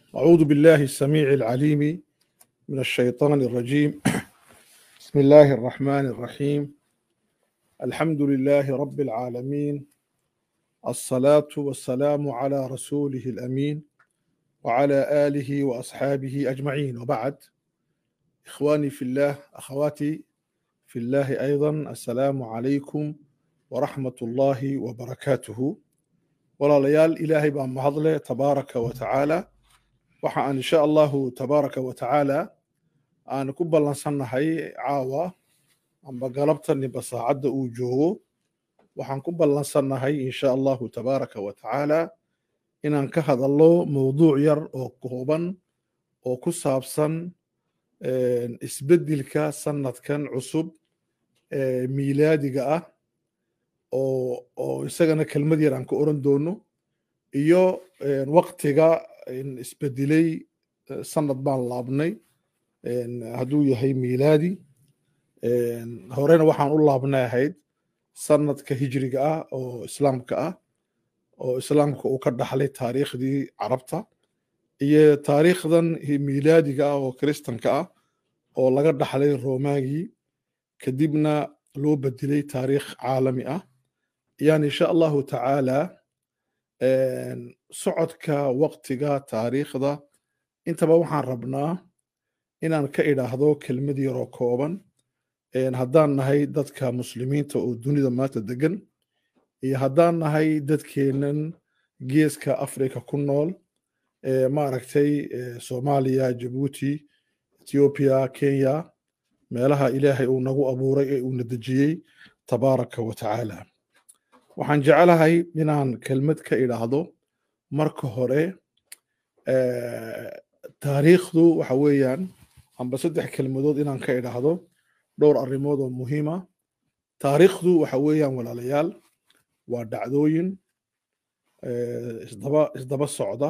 أعوذ بالله السميع العليم من الشيطان الرجيم بسم الله الرحمن الرحيم الحمد لله رب العالمين الصلاة والسلام على رسوله الأمين وعلى آله وأصحابه أجمعين وبعد إخواني في الله أخواتي في الله أيضا السلام عليكم ورحمة الله وبركاته walaalayaal ilaahay baa mahadle tabaaraka wa tacaala waxa aan insha allahu tabaaraka wa tacaala aan ku ballansannahay caawa amba galabta ninba saacadda uu joogo waxaan ku ballansannahay insha allahu tabaaraka wa tacaala inaan ka hadallo mowduuc yar oo kooban oo ku saabsan isbeddelka sannadkan cusub ee miilaadiga ah oo oo isagana kelmad yar aan ka oran doono iyo waktiga isbedelay sanad baan laabnay hadduu yahay miilaadi horena waxaan u laabnay ahayd sanadka hijriga ah oo islaamka ah oo islaamka uu ka dhaxlay taariikhdii carabta iyo taariikhdan miilaadiga ah oo kiristanka ah oo laga dhaxlay romaagii kadibna loo bedelay taariikh caalami ah yani insha allahu tacaala socodka waktiga taariikhda intaba waxaan rabnaa inaan ka idhaahdo kelmad yaroo kooban haddaan nahay dadka muslimiinta oo dunida maanta degan iyo haddaan nahay dadkeennan geeska africa ku nool maaragtay soomaaliya jabuuti ethiopiya kenya meelaha ilaahay uu nagu abuuray ee uuna dejiyey tabaaraka wa tacaala waxaan jeclahay inaan kelmad ka idhaahdo marka hore taariikhdu waxa weeyaan amba saddex kelmadood inaan ka idhaahdo dhowr arrimood oo muhiima taariikhdu waxa weeyaan walaalayaal waa dhacdooyin isdaba isdaba socda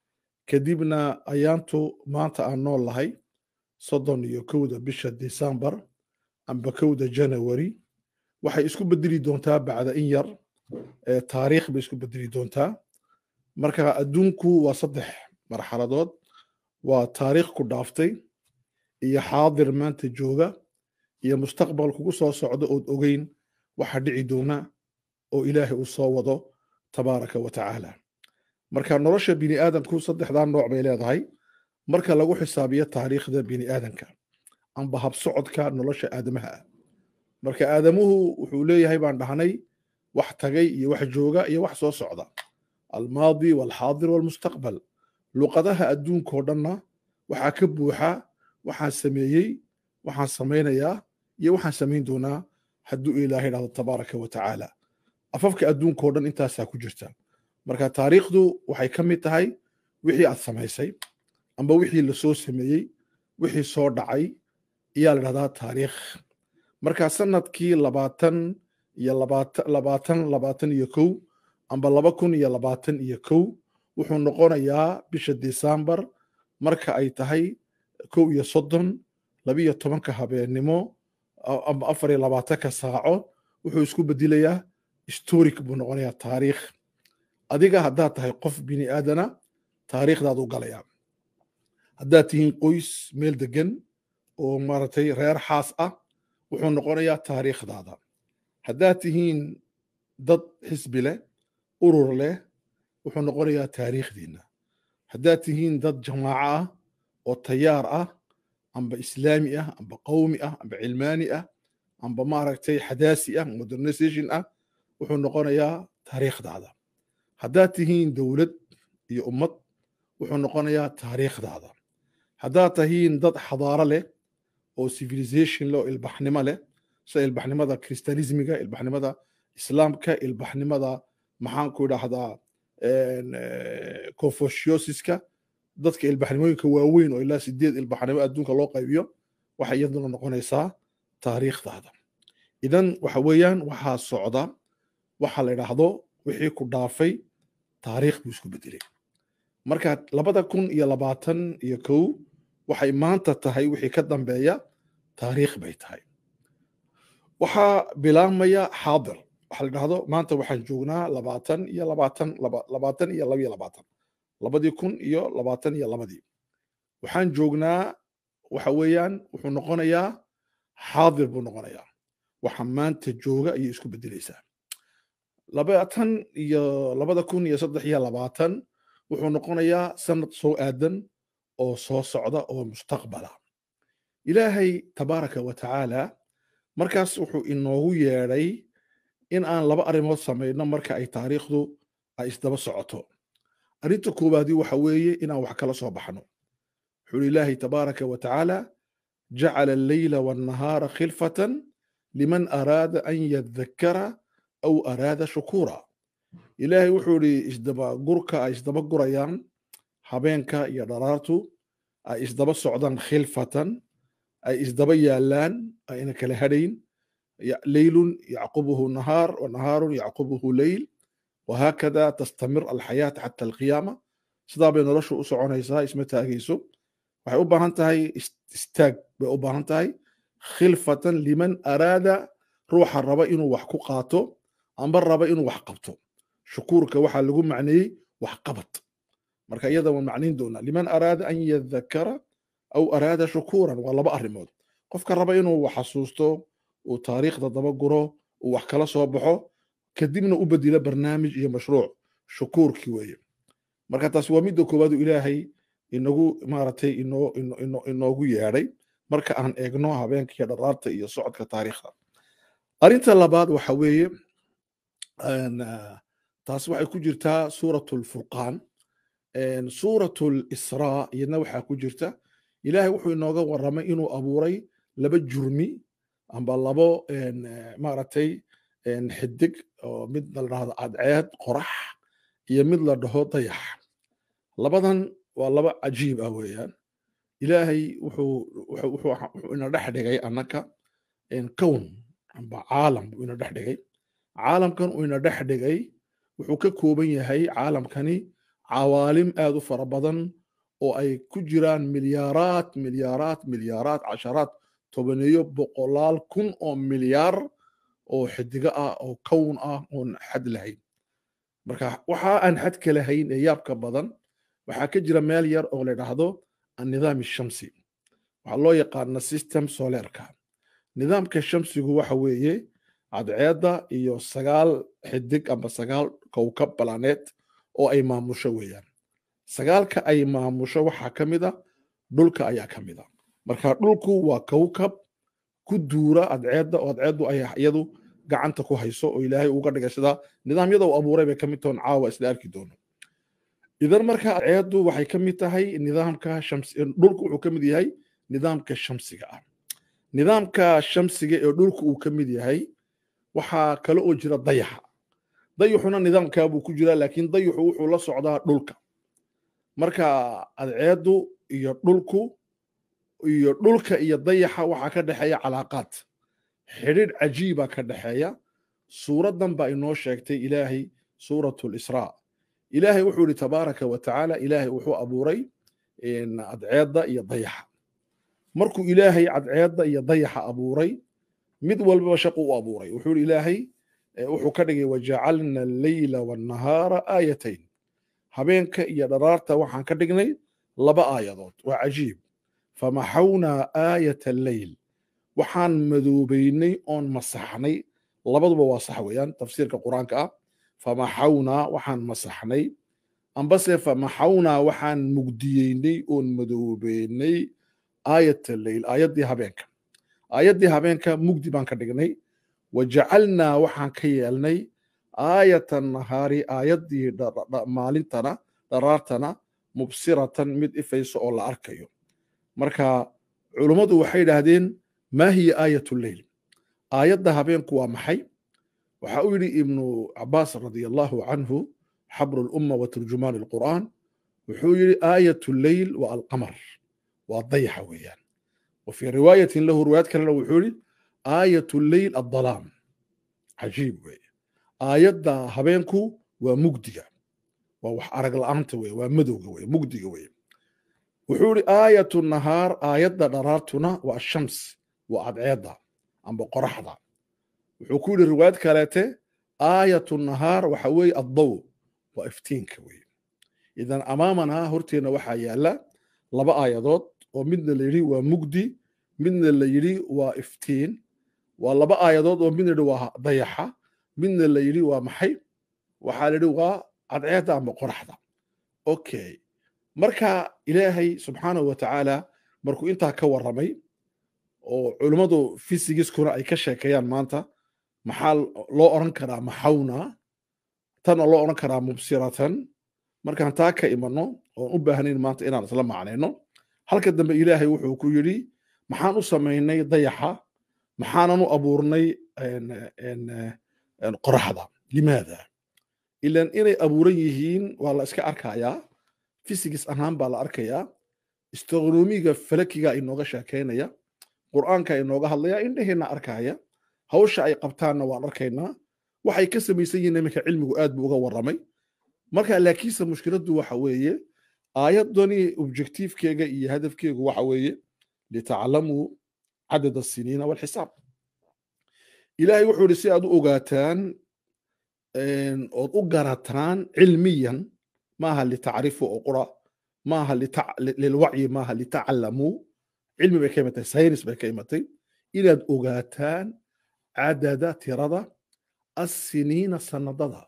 kadibna ayaantu maanta aan nool lahay soddon iyo kowda bisha decembar amba kowda janawari waxay isku bedeli doontaa bacda in yar taariikh bay isku bedeli doontaa marka adduunku waa saddex marxaladood waa taariikh ku dhaaftay iyo xaadir maanta jooga iyo mustaqbal kugu soo socda ood ogeyn waxa dhici doona oo ilaahay uu soo wado tabaaraka wa tacaala marka nolosha bini aadamku saddexdaa nooc bay leedahay marka lagu xisaabiyo taariikhda bini aadanka amba habsocodka nolosha aadamaha ah marka aadamuhu wuxuu leeyahay baan dhahnay wax tagay iyo wax jooga iyo wax soo socda almaadi walxaadir walmustaqbal luqadaha adduunkao dhanna waxaa ka buuxa waxaan sameeyey waxaan samaynayaa iyo waxaan samayn doonaa hadduu ilaahay dhahdo tabaaraka wa tacaala afafka adduunkao dhan intaasaa ku jirta marka taariikhdu waxay ka mid tahay wixii aad samaysay amba wixii lasoo sameeyey wixii soo dhacay ayaa la dhahdaa taariikh marka sanadkii labaatan iyo labaatan labaatan iyo kow amba laba kun iyo labaatan iyo kow wuxuu noqonayaa bisha decembar marka ay tahay kow iyo soddon labiyo tobanka habeennimo amba afar iyo labaatanka saaco wuxuu isku bedelayaa historic buu noqonayaa taariikh adiga haddaad tahay qof bini aadana taariikhdaad u galayaa haddaad tihiin qoys meel degan oo maaragtay reer xaas ah wuxuu noqonayaa taariikhdaada haddaad tihiin dad xisbi leh urur leh wuxuu noqonayaa taariikhdiinna haddaad tihiin dad jamaaco ah oo tayaar ah amba islaami ah amba qowmi ah amba cilmaani ah amba maaragtay xadaasi ah modernization ah wuxuu noqonayaa taariikhdaada haddaad tihiin dowlad iyo ummad wuxuu noqonayaa taariikhdaada haddaad tihiin dad xadaaro leh oo civilization leh oo ilbaxnimo leh sida ilbaxnimada christianismiga ilbaxnimada islaamka ilbaxnimada maxaan ku idhaahdaa confuciusiska dadka ilbaxnimooyinka waaweyn oo ilaa sideed ilbaxnimo adduunka loo qaybiyo waxay iyaduna noqonaysaa taariikhdaada idan waxa weeyaan waxaa socda waxa la idhaahdo wixii ku dhaafay taariikh buu isku bedelay marka labada kun iyo labaatan iyo kow waxay maanta tahay wixii ka dambeeya taariikh bay tahay waxaa bilaabmaya xaadir waxa la dhahdo maanta waxaan joognaa labaatan iyo labaatan labaatan iyo laba iyo labaatan labadii kun iyo labaatan iyo labadii waxaan joognaa waxa weeyaan wuxuu noqonayaa xaadir buu noqonayaa waxa maanta jooga ayay isku bedelaysaa labaatan iyo labada kun iyo saddex iyo labaatan wuxuu noqonayaa sanad soo aadan oo soo socda oo mustaqbala ilaahay tabaaraka wa tacaala markaas wuxuu inoogu yeedhay in aan laba arrimood samayno marka ay taariikhdu ay isdaba socoto arrinta koowaadii waxa weeye inaan wax kala soo baxno wuxuu ilaahay tabaaraka wa tacaala jacala alleyla wannahaara khilfatan liman araada an yadhakkara aw araada shukura ilaahay wuxuu idhi isdabagurka ay isdaba gurayaan habeenka iyo dharaartu ay isdaba socdaan khilfatan ay isdaba yaalaan ayna kala hadhayn leylun yacqubuhu nahaar wanahaarun yacqubuhu leyl wahaakada tastamir alxayaata xata alqiyaama sidaa bay noloshu u soconaysaa isma taagayso waxay u baahan tahay istaag bay u baahan tahay khilfatan liman araada ruuxa raba inuu wax ku qaato amba raba inuu wax qabto shukuurka waxaa lagu macneeyey wax qabad marka iyada waan macnayn doonaa liman araada an yadhakara aw araada shukuuran waa laba arrimood qofka raba inuu wax xasuusto uu taariikhda daba guro uu wax kala soo baxo kadibna u bedelo barnaamij iyo mashruuc shukuurkii weeye marka taasi waa midda koowaadu ilaahay inagu maaragtay inoo inoogu yeedhay marka aan eegno habeenkaiyo dharaarta iyo socodka taariikhda arrinta labaad waxa weeye taas waxay ku jirtaa suurat lfurqaan suurat lisraa iyadna waxaa ku jirta ilaahay wuxuu inooga warramay inuu abuuray laba jurmi amba labo maaragtay xidig oo mid la dhahdo cadceed qorax iyo mid la dhaho dayax labadan waa laba cajiib ah weeyaan ilaahay wuxuu ina dhex dhigay annaka kown amba caalam buu ina dhex dhigay caalamkan uu ina dhex dhigay wuxuu ka kooban yahay caalamkani cawaalim aad u fara badan oo ay ku jiraan milyaaraad milyaaraad milyaaraad casharaad tobaneeyo boqolaal kun oo milyaar oo xidigo ah oo kown ah oon xad lahayn marka waxa aan xadka lahayn ee yaabka badan waxaa ka jira meel yar oo la dhahdo annidaam shamsi waxaa loo yaqaana system solerka nidaamka shamsigu waxa weeye cadceedda iyo sagaal xidig amba sagaal kowkab balaneed oo ay maamusho weeyaan sagaalka ay maamusho waxaa ka mid a dhulka ayaa ka mid a marka dhulku waa kowkab ku duura adceedda oo adceeddu ay iyadu gacanta ku hayso oo ilaahay uga dhigay sidaa nidaamyada uu abuuray bay ka mid tahoon caawa isla arki doono idan marka adceeddu waxay ka mid tahay nidaamka shams dhulku wuxuu ka mid yahay nidaamka shamsiga ah nidaamka shamsiga ee dhulku uu ka mid yahay waxaa kale oo jira dayaxa dayaxuna nidaamkaa buu ku jiraa laakiin dayaxu wuxuu la socdaa dhulka marka adceeddu iyo dhulku iyo dhulka iyo dayaxa waxaa ka dhexeeya calaaqaad xidhiidh cajiiba ka dhexeeya suuraddan baa inoo sheegtay ilaahay suuratu lisraa ilaahay wuxuu yihi tabaaraka wa tacaala ilaahay wuxuu abuuray cadceedda iyo dayaxa markuu ilaahay cadceedda iyo dayaxa abuuray mid walbaba shaqu u abuuray wuxuu yihi ilaahay wuxuu ka dhigay wajacalna alleyla wannahaara aayatayn habeenka iyo dharaarta waxaan ka dhignay laba aayadood waa cajiib famaxawnaa aayata alleyl waxaan madoobeynay oon masaxnay labaduba waa sax weeyaan tafsiirka qur-aanka ah famaxawnaa waxaan masaxnay ambase famaxawnaa waxaan mugdiyeynay oon madoobeynay aayata alleyl aayaddii habeenka aayaddii habeenka mugdi baan ka dhignay wajacalnaa waxaan ka yeelnay aayata nahaari aayaddii maalintana dharaartana mubsiratan mid ifayso oo la arkayo marka culummadu waxay idhaahdeen maa hiya aayat lleyl aayadda habeenku waa maxay waxa uu yidhi ibnu cabaas radi allahu canhu xabru lumma wa turjumaan alqur'aan wuxuu yidhi aayat lleyl waa alqamar waa dayaxa weeyaan wa fii riwaayatin lahu riwaayad kalena wuxuu yidhi aayat lleyl addalaam cajiib weeye aayadda habeenku waa mugdiga waa wax arag la'aanta weye waa madowga weye mugdiga weye wuxuu ihi aayatu nahaar aayadda dharaartuna waa ashams waa adceedda amba qoraxda wuxuu ku yidhi riwaayad kaleete aayatu nahaar waxa weeye addow waa iftiinka weye idan amaamanaa horteenna waxaa yaala laba aayadood oo midna la yidhi waa mugdi midna la yidhi waa iftiin waa laba aayadood oo midna yidhi waa dayaxa midna la yidhi waa maxay waxaa la yidhi waa cadceedda ama qoraxda okay marka ilaahay subxaanahu wa tacaala markuu intaa ka warramay oo culummadu fisigiskuna ay ka sheekeeyaan maanta maxaa loo odhan karaa maxawna tanna loo odhan karaa mubsiratan markaan taa ka imanno oon u baahnayn maanta inaan isla macnayno halka dambe ilaahay wuxuu ku yidhi maxaan u samaynay dayaxa maxaanan u abuurnay qoraxda limaada ilan inay abuuran yihiin waa la iska arkayaa fisigis ahaan baa la arkayaa astronomiga falakiga inooga sheekeynaya qur'aanka inooga hadlaya indhaheenna arkaya hawsha ay qabtaanna waan arkaynaa waxay ka samaysan yihiin iminka cilmigu aad buu uga warramay marka laakiinse mushkiladdu waxa weeye aayadani objectivekeega iyo hadafkeegu waxa weeye litaclamuu cadad asiniina walxisaab ilaahay wuxuu yidhi si aad u ogaataan ood u garataan cilmiyan maaha litacrifu oo qura maaha lilwacyi maaha litaclamuu cilmi bay ka imatay saynis bay ka imatay inaad ogaataan cadada tirada assiniina sanadada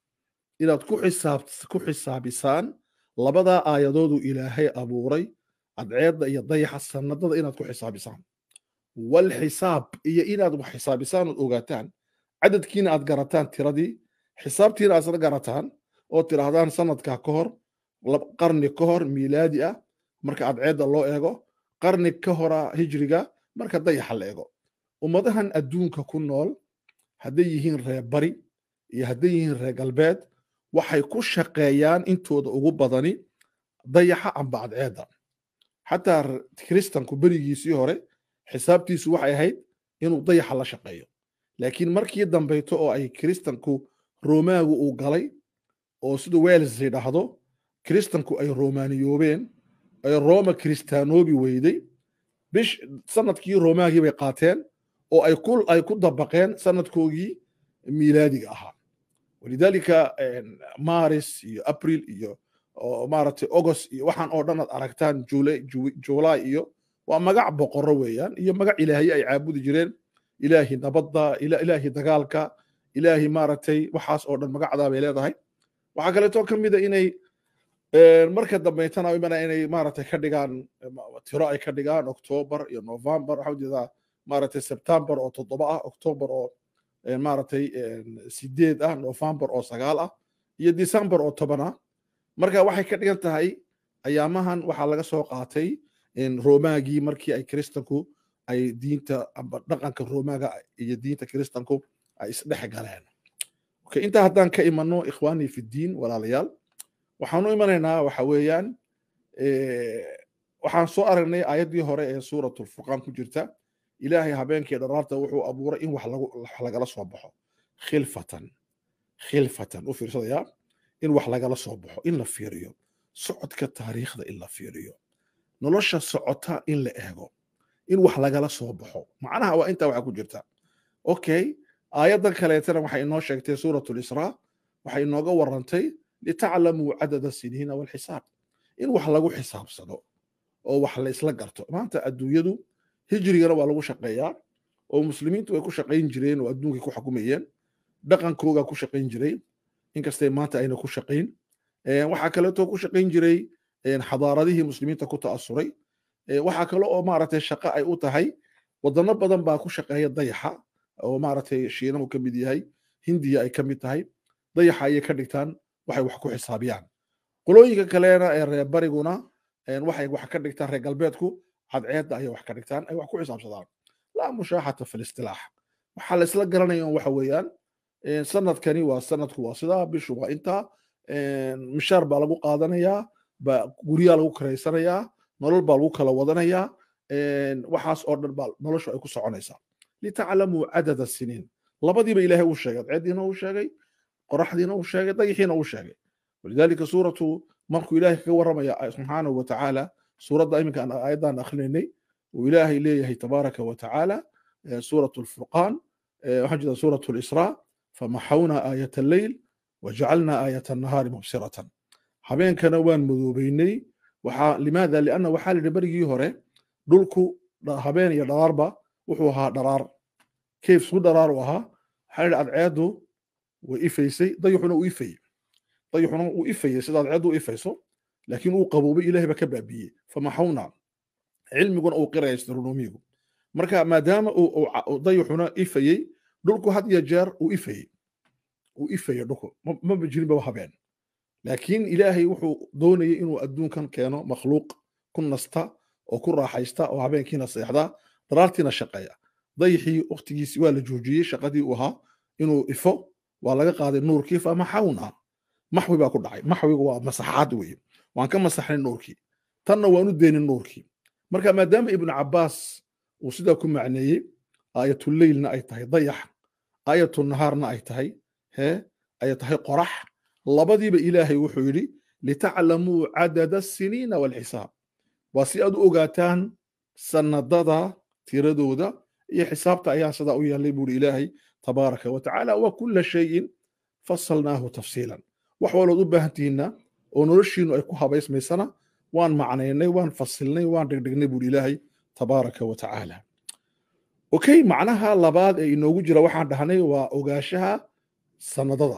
inaad ku xisaab ku xisaabisaan labadaa aayadoodu ilaahay abuuray cadceedda iyo dayaxa sanadada inaad ku xisaabisaan walxisaab iyo inaad wax xisaabisaan ood ogaataan cadadkiina aad garataan tiradii xisaabtiina aad isla garataan oo tidhaahdaan sanadkaa ka hor qarni ka hor miilaadi ah marka cadceedda loo eego qarni ka hora hijriga marka dayaxa la eego ummadahan adduunka ku nool hadday yihiin reer bari iyo hadday yihiin reer galbeed waxay ku shaqeeyaan intooda ugu badani dayaxa amba cadceedda xataa kiristanku berigiisii hore xisaabtiisu waxay ahayd inuu dayaxa la shaqeeyo laakiin markii dambeyto oo ay kiristanku roomaagu uu galay oo sida wels yidhaahdo kiristanku ay romaaniyoobeen ay roma kiristaanoobi weyday bish sanadkii romaagii bay qaateen oo ay ku ay ku dabaqeen sanadkoogii miilaadiga ahaa walidaalika maris iyo april iyo maaragtay august iyo waxaan oo dhan aad aragtaan july iyo waa magac boqoro weeyaan iyo magac ilaahay ay caabudi jireen ilaahi nabadda ilaahi dagaalka ilaahi maaragtay waxaas oo dhan magacdaa bay leedahay waxaa kaleeto ka mida inay marka dambeytana imana inay maaragtay ka dhigaan tiro ay ka dhigaan october iyo november waxaa ujeedaa maaragtay september oo toddoba ah october oo maaragtay sideed ah november oo sagaal ah iyo december oo toban ah marka waxay ka dhigan tahay ayaamahan waxaa laga soo qaatay romaagii markii ay kiristanku ay diinta amba dhaqanka romaaga iyo diinta kiristanku ay isdhex galeen okay intaa haddaan ka imanno ikhwaanii fi ddiin walaalayaal waxaan u imanaynaa waxa weeyaan waxaan soo aragnay aayaddii hore ee suuratulfurqaan ku jirta ilaahay habeenkii dharaarta wuxuu abuuray in wax lagala soo baxo khilfatan khilfatan u fiirsadayaa in wax lagala soo baxo in la fiiriyo socodka taariikhda in la fiiriyo nolosha socota in la eego in wax lagala soo baxo macnaha waa intaa waxa ku jirta okay aayaddan kaleetana waxay inoo sheegtay suuratu lisraa waxay inooga warrantay litaclamuu cadada siniina walxisaab in wax lagu xisaabsado oo wax la isla garto maanta adduunyadu hijrigana waa lagu shaqeeyaa oo muslimiintu way ku shaqayn jireen oo adduunkay ku xukumayeen dhaqankooga ku shaqayn jiray inkastay maanta ayna ku shaqayn waxaa kaleeto ku shaqayn jiray xadaaradihii muslimiinta ku ta'asuray waxaa kale oo maaragtay shaqo ay u tahay wadano badan baa ku shaqeeya dayaxa oo maaragtay shiinahu ka mid yahay hindiya ay ka mid tahay dayaxa ayay ka dhigtaan waxay wax ku xisaabiyaan qolooyinka kalena ee reer bariguna waxay wax ka dhigtaan reer galbeedku cadceedda ayay wax ka dhigtaan ay wax ku xisaabsadaan laa mushaaxata fi listilaax waxaa la isla garanaya waxa weeyaan sanadkani waa sanadku waa sidaa bishu waa intaa mishaar baa lagu qaadanayaa ba guryaa lagu karaysanayaa nolol baa lagu kala wadanayaa waxaas oo dhan baa noloshu ay ku soconaysaa litaclamuu cadada siniin labadiiba ilaahay uu sheegay cadceeddiina uu sheegay qoraxdiina uu sheegay dayixiina uu sheegay walidaalika suuratu markuu ilaahay kaga warramaya subxaanahu wa tacaala suuradda iminka aan aayaddan akrinaynay uu ilaahay leeyahay tabaaraka wa tacaala suuratu alfurqaan waxaan jeeda suuratu lisraa famaxawna aayat alleyl wajacalna aayat annahaari mubsiratan habeenkana waan madoobeynay waxaa limaada lianna waxaa lidhi berigii hore dhulku habeen iyo dharaarba wuxuu ahaa dharaar kayf su dharaar u ahaa waxaa lidhi adceedu way ifaysay dayuxuna uu ifayey dayuxuna uu ifayey sida adceedu u ifayso laakiin uu qaboobay ilahay ba ka baabiyey famaxawna cilmiguna uu qiraya astronomigu marka maadaama dayuxuna ifayey dhulku had iyo jeer uu ifayey uu ifayey dhulku maba jirinba habeen laakiin ilaahay wuxuu doonayay inuu adduunkan keeno makhluuq ku nasta oo ku raaxaysta oo habeenkiina seexda daraartiina shaqeeya dayixii waktigiisi waa la joojiyey shaqadii uu ahaa inuu ifo waa laga qaaday nuurkii famaxawna maxwi baa ku dhacay maxwigu waa masaxaad weye waan ka masaxnay nuurkii tanna waan u deynin nuurkii marka maadaama ibnu cabbaas uu sidaa ku macneeyey aayatuleylna ay tahay dayax aayatunahaarna ay tahay hee ay tahay qorax labadiiba ilaahay wuxuu yidhi litaclamuu cadada asiniina walxisaab waa si aad u ogaataan sanadada tiradooda iyo xisaabta ayaa sidaa u yeelay buuri ilaahay tabaaraka wa tacaala wa kulla shayin fasalnaahu tafsiilan wax walood u baahan tihiinna oo noloshiinu ay ku habaysmaysana waan macnaynay waan fasilnay waan dhegdhegnay buuri ilaahay tabaaraka wa tacaala okay macnaha labaad ee inoogu jira waxaan dhahnay waa ogaashaha sanadada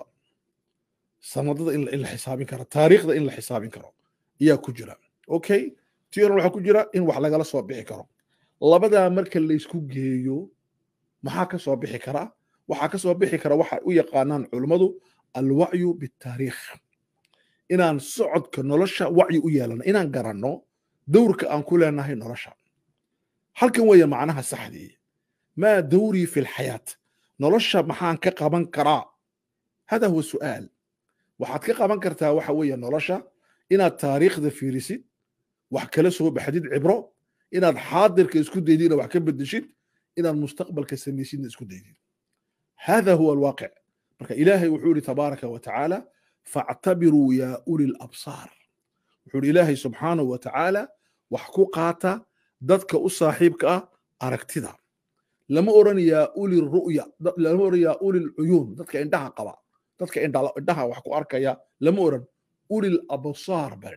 sanadada in la xisaabin karo taariikhda in la xisaabin karo ayaa ku jira okay tiran waxaa ku jira in wax lagala soo bixi karo labadaa marka laysku geeyo maxaa ka soo bixi kara waxaa ka soo bixi kara waxa u yaqaanaan culummadu alwacyu bitaariikh inaan socodka nolosha wacyi u yeelano inaan garanno dowrka aan ku leenahay nolosha halkan weeye macnaha saxdii maa dowrii fi lxayaat nolosha maxaan ka qaban karaa hada huwa su'aal waxaad ka qaban kartaa waxa weeye nolosha inaad taariikhda fiirisid wax kala soo baxdid cibro inaad xaadirka isku daydid inaad wax ka bedeshid inaad mustaqbalka samaysidna isku daydid hada huwa alwaaqic marka ilaahay wuxuu yidhi tabaaraka wa tacaala factabiruu yaa uli labsaar wuxuu yidhi ilaahay subxaanahu wa tacaala wax ku qaata dadka u saaxiibka ah aragtida lama oran yaa uli ru'ya lama oran yaa uli lcuyuun dadka indhaha qaba dadka indhaha wax ku arkaya lama oran uli labsaar baa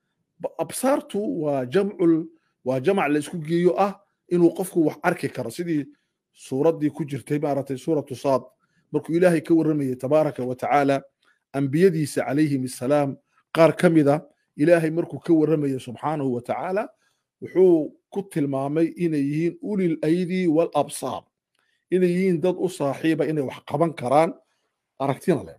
absaartu waa jamcul waa jamac la isku geeyo ah inuu qofku wax arki karo sidii suuraddii ku jirtay maaragtay suuratu saad markuu ilaahay ka warramayay tabaaraka wa tacaala ambiyadiisa calayhim assalaam qaar ka mida ilaahay markuu ka warramayay subxaanahu wa tacaala wuxuu ku tilmaamay inay yihiin ulil aydi wal absaar inay yihiin dad u saaxiiba inay wax qaban karaan aragtina leh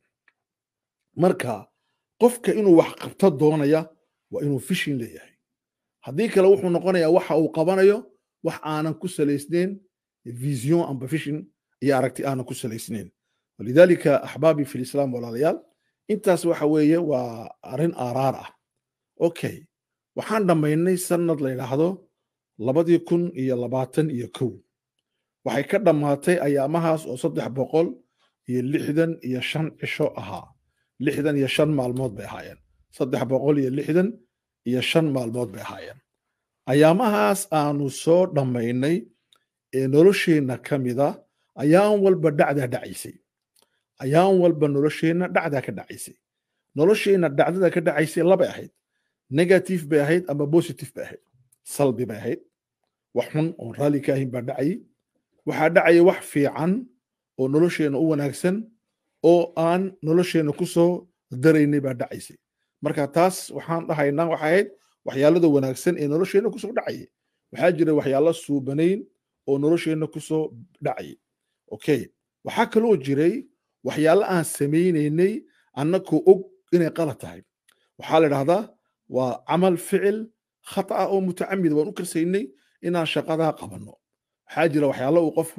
marka qofka inuu wax qabto doonaya waa inuu fishin leeyahay haddii kale wuxuu noqonayaa waxa uu qabanayo wax aanan ku salaysnayn vision amba fishin iyo aragti aanan ku salaysnayn walidaalika axbaabi fi lislaam walaalayaal intaas waxa weeye waa arrin aaraar ah okay waxaan dhammaynay sanad la yidhaahdo labadii kun iyo labaatan iyo kow waxay ka dhammaatay ayaamahaas oo saddex boqol iyo lixdan iyo shan cisho ahaa lixdan iyo shan maalmood bay ahaayeen saddex boqol iyo lixdan iyo shan maalmood bay ahaayeen ayaamahaas aanu soo dhammaynay ee nolosheenna ka mida ayaan walba dhacdaa dhacaysay ayaan walba nolosheenna dhacdaa ka dhacaysay nolosheenna dhacdada ka dhacaysay labay ahayd negative bay ahayd ama positive bay ahayd salbi bay ahayd wax xun oon raalli ka ahayn baa dhacayay waxaa dhacaya wax fiican oo nolosheenna u wanaagsan oo aan nolosheenna ku soo daraynay baa dhacaysay marka taas waxaan dhahaynaa waxay ahayd waxyaalada wanaagsan ee nolosheenna kusoo dhacayay waxaa jira waxyaalo suubanayn oo nolosheenna kusoo dhacayay okay waxaa kaloo jiray waxyaalo aan samaynaynay annakoo og inay qalad tahay waxaa la idhahdaa waa camal ficil khata oo mutacamida waan u karsaynay inaan shaqadaa qabanno waxaa jira waxyaalo uu qofku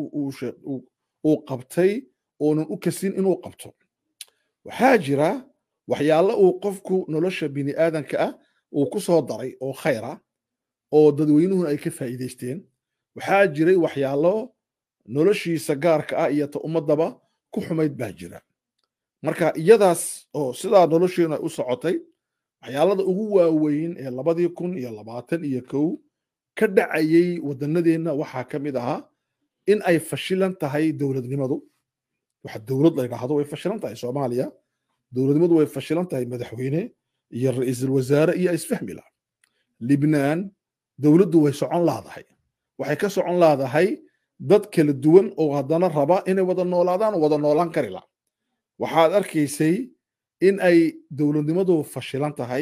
uu qabtay oonan u kasin inuu qabto waxaa jira waxyaalo uu qofku nolosha bini aadanka ah uu ku soo daray oo khayra oo dadweynuhuna ay ka faa'iidaysteen waxaa jiray waxyaalo noloshiisa gaarka ah iyo ta ummaddaba ku xumayd baa jira marka iyadaas oo sidaa nolosheenu ay u socotay waxyaalada ugu waaweyn ee labadii kun iyo labaatan iyo kow ka dhacayay wadannadeenna waxaa ka mid ahaa in ay fashilan tahay dowladnimadu waxa dowlad la yidhaahdo way fashilan tahay soomaaliya dowladnimadu way fashilan tahay madaxweyne iyo ra-iisul wasaare iyo isfahmi laha libnaan dowladdu way socon laadahay waxay ka socon laadahay dad kala duwan oo haddana raba inay wada noolaadaan oo wada noolaan kari la waxaad arkaysay in ay dowladnimadu fashilan tahay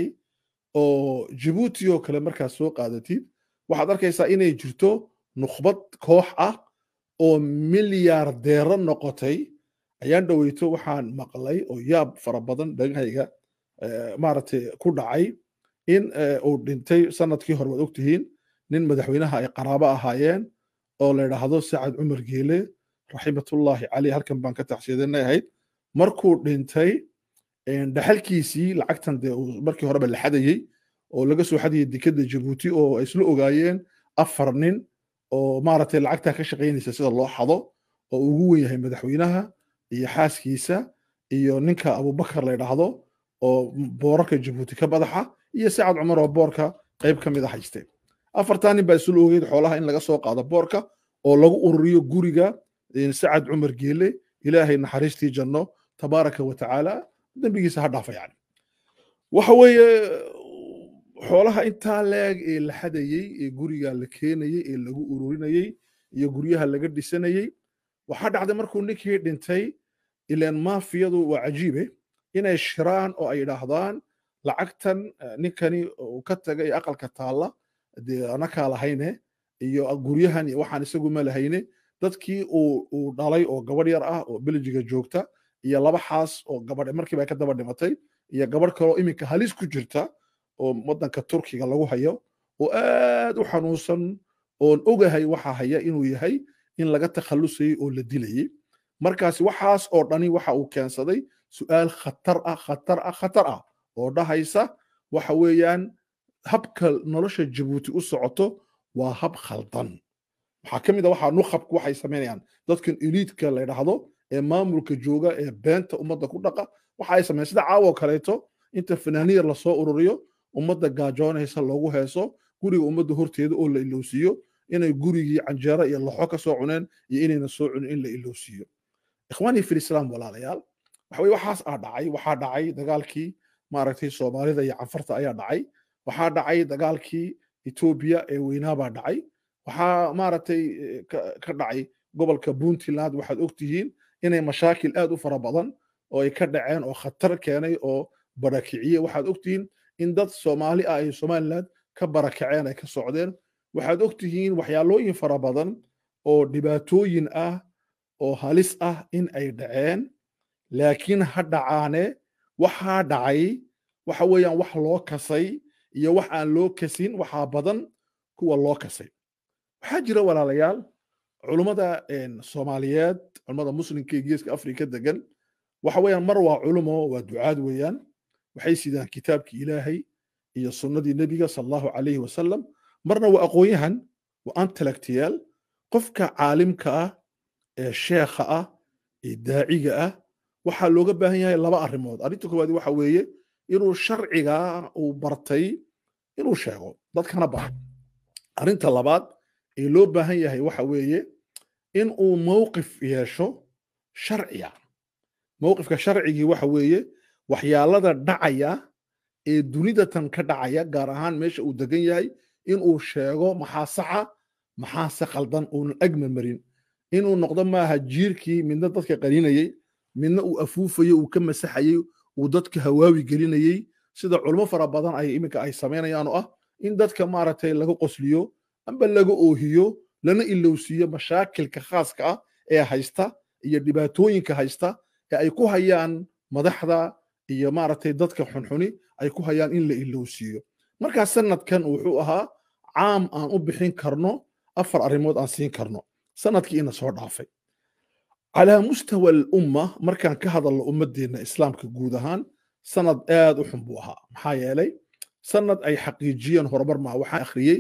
oo jibuuti oo kale markaad soo qaadatid waxaad arkaysaa inay jirto nukhbad koox ah oo milyaardeero noqotay ayaan dhoweyto waxaan maqlay oo yaab fara badan dhagahayga maaragtay ku dhacay in uu dhintay sanadkii hore waad ogtihiin nin madaxweynaha ay qaraabo ahaayeen oo la yidhaahdo sacad cumar geele raximatullaahi caleyh halkan baan ka taxsiyadanay ahayd markuu dhintay dhaxalkiisii lacagtan dee markii horeba la xadayey oo laga soo xadayay dekadda jabuuti oo ay isla ogaayeen afar nin oo maaragtay lacagtaa ka shaqaynaysa sida loo xado oo ugu wen yahay madaxweynaha iyo xaaskiisa iyo ninka abubakar la yidhaahdo oo boorarka jabuuti ka madaxa iyo sacad cumar oo boorka qayb ka mid a haystay afartaa nin baa isla ogeyd xoolaha in laga soo qaado boorka oo lagu ururiyo guriga sacad cumar geele ilaahay naxariistii janno tabaaraka wa tacaala dembigiisa ha dhaafa yani waxa weeye xoolaha intaa leeg ee la xadayey ee guriga la keenayey ee lagu ururinayey iyo guryaha laga dhisanayey waxaa dhacday markuu ninkii dhintay ilaan maafiyadu waa cajiibe inay shiraan oo ay idhaahdaan lacagtan ninkani uu ka tagay aqalka taalla dee anakaa lahayne iyo guryahan iyo waxaan isagu ma lahayne dadkii uu dhalay oo gabadh yar ah oo beljiga joogta iyo laba xaas oo gabadh markiiba ka daba dhimatay iyo gabadh kaloo iminka halis ku jirta oo waddanka turkiga lagu hayo oo aad u xanuunsan oon ogahay waxa haya inuu yahay in laga takhallusayey oo la dilayey markaasi waxaas oo dhani waxa uu keensaday su'aal khatar ah khatar ah khatar ah oo dhahaysa waxa weeyaan habka nolosha jabuuti u socoto waa hab khaldan waxaa ka mid a waxaa nukhabku waxay samaynayaan dadkan eliidka la yidhaahdo ee maamulka jooga ee beenta ummadda ku dhaqa waxa ay sameeyaan sida caawo kaleeto inta fanaaniya lasoo ururiyo ummadda gaajoonaysa loogu heeso guriga ummadda horteeda oo la ilowsiiyo inay gurigii canjeero iyo laxo ka soo cuneen iyo inayna soo cunin in la ilowsiiyo ikhwaanii fil islaam walaalayaal waxa weye waxaas aa dhacay waxaa dhacay dagaalkii maaragtay soomaalida iyo canfarta ayaa dhacay waxaa dhacay dagaalkii etoobiya ee weynaabaa dhacay waxaa maaragtay ka dhacay gobolka puntland waxaad ogtihiin inay mashaakil aad u fara badan oo ay ka dhaceen oo khatar keenay oo barakiciye waxaad ogtihiin in dad soomaali ah ay somaliland ka barakaceen ay ka socdeen waxaad ogtihiin waxyaalooyin fara badan oo dhibaatooyin ah oo halis ah in ay dhaceen laakiin ha dhacaane waxaa dhacay waxa weeyaan wax loo kasay iyo wax aan loo kasin waxaa badan kuwa loo kasay waxaa jira walaalayaal culummada soomaaliyeed culummada muslimka ee geeska afrika degan waxa weeyaan mar waa culumo waa ducaad weeyaan waxay sidaan kitaabkii ilaahay iyo sunnadii nebiga sal allahu calayhi wasalam marna waa aqoon-yahan waa antellectual qofka caalimka ah ee sheekha ah ee daaciga ah waxaa looga baahan yahay laba arrimood arrinta koowaad waxa weeye inuu sharciga uu bartay inuu sheego dadkana baro arrinta labaad ee loo baahan yahay waxa weeye in uu mowqif yeesho sharciya mowqifka sharcigii waxa weeye waxyaalada dhacaya ee dunidatan ka dhacaya gaar ahaan meesha uu degan yahay inuu sheego maxaa saxa maxaase khaldan uunan agma marin inuu noqdo maaha jiirkii midna dadka qaninayey midna uu afuufayey uu ka masaxayey uu dadka hawaawi gelinayey sida culmo fara badan ay iminka ay samaynayaan oo ah in dadka maaragtay laga qosliyo amba laga oohiyo lana ilowsiiyo mashaakilka khaaska ah ee haysta iyo dhibaatooyinka haysta ee ay ku hayaan madaxda iyo maaragtay dadka xunxuni ay ku hayaan in la ilowsiiyo markaa sanadkan wuxuu ahaa caam aan u bixin karno afar arrimood aan siin karno sanadkii ina soo dhaafay calaa mustawa alumma markaan ka hadalno ummadeenna islaamka guud ahaan sanad aad u xun buu ahaa maxaa yeelay sanad ay xaqiijiyeen horumar maa waxaan akhriyey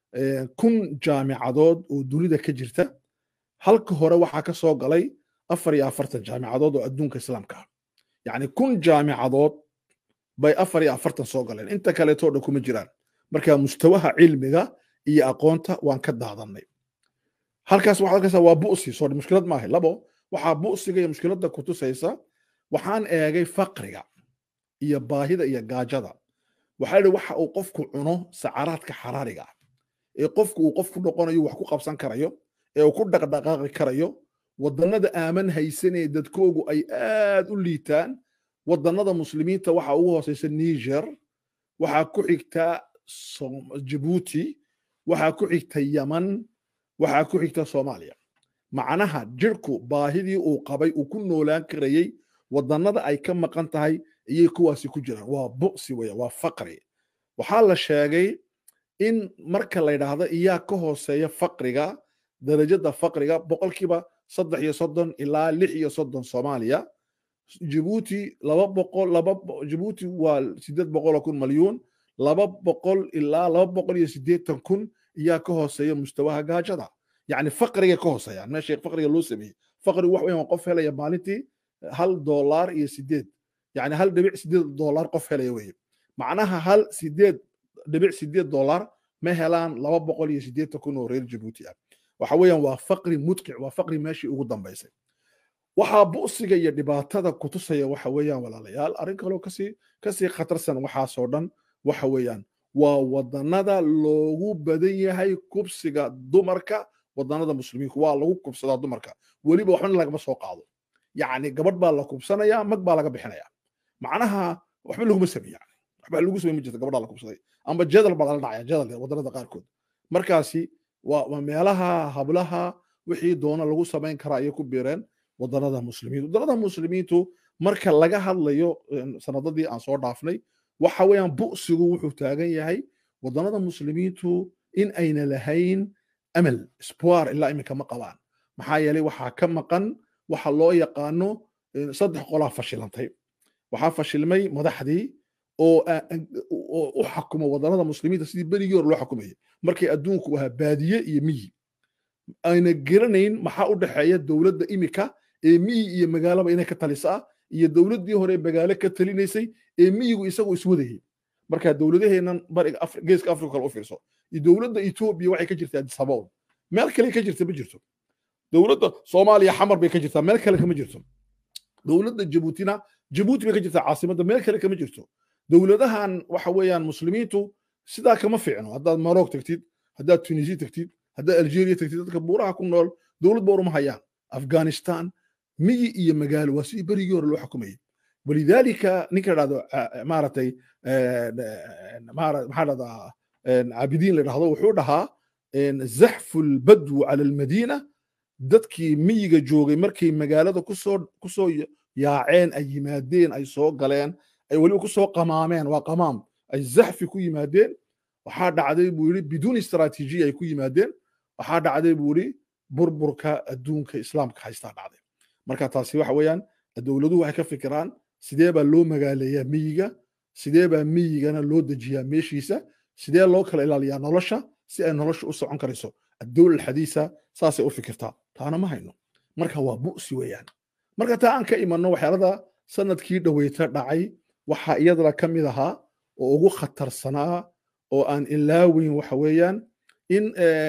kun jaamicadood oo dunida ka jirta halka hore waxaa ka soo galay afar iyo afartan jaamicadood oo adduunka islaamka ah yacni kun jaamicadood bay afar iyo afartan soo galeen inta kaleetoo dhan kuma jiraan marka mustawaha cilmiga iyo aqoonta waan ka daadannay halkaas waxaad arkaysaa waa bu'si soo mushkilad maaha labo waxaa bu'siga iyo mushkiladda ku tusaysa waxaan eegay faqriga iyo baahida iyo gaajada waxaa yidhi waxa uu qofku cuno sacaraadka xaraariga ah ee qofku uu qof ku noqonayo wax ku qabsan karayo ee uu ku dhaqdhaqaaqi karayo wadannada aaman haysanee dadkoogu ay aad u liitaan wadannada muslimiinta waxaa ugu hooseysa niger waxaa ku xigta jabuuti waxaa ku xigta yaman waxaa ku xigta soomaaliya macnaha jirku baahidii uu qabay uu ku noolaan karayey wadannada ay ka maqan tahay ayay kuwaasi ku jiraan waa bu'si weya waa faqri waxaa la sheegay in marka la yidhaahdo iyaa ka hooseeya faqriga darajada faqriga boqolkiiba saddex iyo soddon ilaa lix iyo soddon soomaaliya jibuuti laba boqol laba jibuuti waa sideed boqoloo kun malyuun laba boqol ilaa laba boqol iyo siddeetan kun iyaa ka hooseeya mustawaha gaajada yacni faqrigay ka hooseeyaan meesha faqriga loo sameeyey faqrigu wax weeyaan qof helaya maalintii hal doolaar iyo sideed yacni hal dhibic sideed doolaar qof helaya weeye macnaha hal sideed dhibic sideed doolaar ma helaan laba boqol iyo siddeetan kun oo reer jabuuti ah waxa weeyaan waa faqri mudqic waa faqri meeshii ugu dambaysay waxaa bu'siga iyo dhibaatada kutusaya waxa weeyaan walaalayaal arrin kaloo kasii kasii khatarsan waxaasoo dhan waxa weeyaan waa wadannada loogu badan yahay kubsiga dumarka wadannada muslimiinku waa lagu kubsadaa dumarka weliba waxbana lagama soo qaado yacni gabadh baa la kubsanayaa mag baa laga bixinayaa macnaha waxba laguma samey yani waxba lagu samey ma jirto gabadhaa la kubsaday amba jadal baa lala dhacaya jadal wadannada qaarkood markaasi waa meelaha hablaha wixii doona lagu samayn karaa ayay ku biireen wadannada muslimiintu wadannada muslimiintu marka laga hadlayo sanadadii aan soo dhaafnay waxa weeyaan bu'sigu wuxuu taagan yahay wadannada muslimiintu in ayna lahayn amal spoir ilaa iminka ma qabaan maxaa yeelay waxaa ka maqan waxa loo yaqaano saddex qolaa fashilantay waxaa fashilmay madaxdii oo u xakuma wadannada muslimiinta sidii berigii hore loo xukumayay markay adduunku ahaa baadiye iyo miyi ayna garanayn maxaa u dhexeeya dowladda imika ee miyi iyo magaalaba inay ka talisaa iyo dowladdii hore magaalo ka talinaysay ee miyigu isagu iswadayay marka dowladaheennan bariga geeska afrika kale u fiirso iyo dowladda etoobiya waxay ka jirtaa disabool meel kale ka jirta ma jirto dowladda soomaaliya xamar bay ka jirtaa meel kale kama jirto dowladda jabuutina jabuuti bay ka jirtaa caasimadda meel kale kama jirto dowladahan waxa weeyaan muslimiintu sidaa kama fiicno haddaad maroc tagtid haddaad tunisia tagtid haddaad algeria tagtid dadka buuraha ku nool dowlad ba uruma hayaan afghanistan miyi iyo magaalo waa sidii berigii hore loo xukumayay walidaalika ninka dhahdo maaratay maxaa dhahdaa caabidiin la dhahdo wuxuu dhahaa zaxfu lbadwu cala almadiina dadkii miyiga joogay markay magaalada kusoo kusoo yaaceen ay yimaadeen ay soo galeen ay weliba kusoo qamaameen waa qamaam ay zaxfi ku yimaadeen waxaa dhacday buu yidhi biduun istaraatiijiya ay ku yimaadeen waxaa dhacday buu yidhi burburka adduunka islaamka haystaa dhacday marka taasi waxa weeyaan dowladuhu waxay ka fikiraan sidee baa loo magaaleeyaa miyiga sidee baa miyigana loo dejiyaa meeshiisa sidee loo kala ilaaliyaa nolosha si ay nolosha u socon karayso addowla alxadiisa saasay u fikirtaa taana ma hayno marka waa bu'si weeyaan marka taa aan ka imanno waxyaalada sanadkii dhoweyta dhacay waxaa iyadana ka mid ahaa oo ugu khatarsanaa oo aan ilaaweyn waxa weeyaan in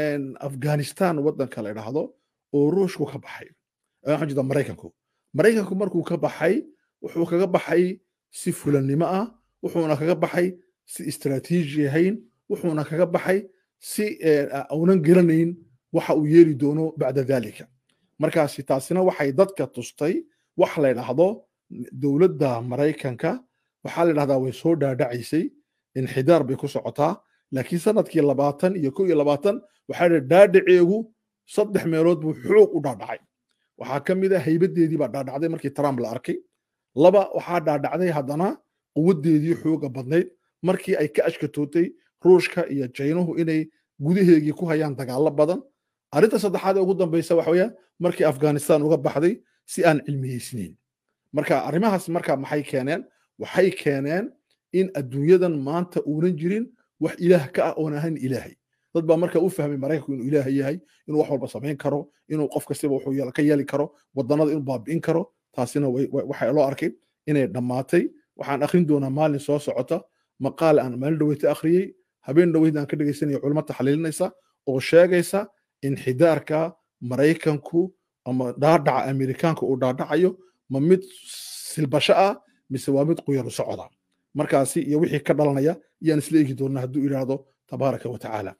afghanistan waddanka la idhaahdo oo ruushku ka baxay waxaan jeedaa maraykanku maraykanku markuu ka baxay wuxuu kaga baxay si fulannimo ah wuxuuna kaga baxay si istaraatiiji ahayn wuxuuna kaga baxay si aunan garanayn waxa uu yeeli doono bacda dalika markaasi taasina waxay dadka tustay wax la ydhaahdo dowladda maraykanka waxaa la ydhahdaa way soo dhaadhacaysay inxidaar bay ku socotaa laakiin sanadkii labaatan iyo ko iyo labaatan waxaa dhi dhaadhaceegu saddex meelood buu xoog u dhaadhacay waxaa ka mid a haybadeedii baa dhaadhacday markii trump la arkay laba waxaa dhaadhacday haddana quwaddeedii xooga badnayd markii ay ka ashkatootay ruushka iyo jaynuhu inay gudaheegii ku hayaan dagaallo badan arrinta saddexaad ee ugu dambaysa waxa weeyaan markii afghanistan uga baxday si aan cilmiyeysnayn marka arrimahaas marka maxay keeneen waxay keeneen in adduunyadan maanta uunan jirin wax ilaah ka ah oon ahayn ilaahay dad baa marka u fahmay maraykanku inuu ilaaha yahay inuu wax walba samayn karo inuu qof kastiba wuxuu ka yeeli karo wadannada inuu baabi'in karo taasina waxaa loo arkay inay dhammaatay waxaan akhrin doonaa maalin soo socota maqaal aan maalin dhaweyta akhriyey habeen dhaweyd aan ka dhegaysanaya culimo taxliilinaysa oo sheegaysa inxidaarka maraykanku ama dhaadhaca amerikaanka uu dhaadhacayo ma mid silbasho ah mise waa mid quyaru socoda markaasi iyo wixii ka dhalanaya iyaan isla eegi doonaa hadduu idhaahdo tabaaraka wa tacaala